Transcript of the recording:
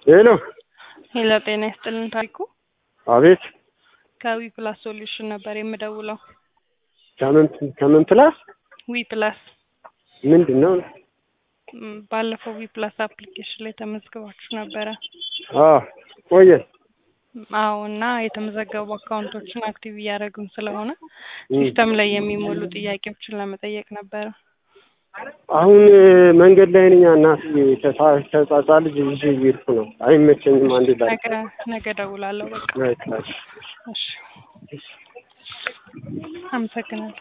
ሄሎ ሄሎ ጤና ይስጥልን ታሪኩ አቤት ከዊ ፕላስ ሶሉሽን ነበር የምደውለው ከምን ከምን ፕላስ ዊ ፕላስ ምንድን ነው ም፣ ባለፈው ዊ ፕላስ አፕሊኬሽን ላይ ተመዝግባችሁ ነበረ አ ቆየን አዎ እና የተመዘገቡ አካውንቶችን አክቲቭ እያደረግን ስለሆነ ሲስተም ላይ የሚሞሉ ጥያቄዎችን ለመጠየቅ ነበረ አሁን መንገድ ላይ ነኝ እናትዬ ከሳ- ከጻጻ ልጅ ይዤ እየሄድኩ ነው አይመቸኝም አንድ ላይ ነገ ነገ እደውላለሁ በቃ በቃ እሺ። እሺ አመሰግናለሁ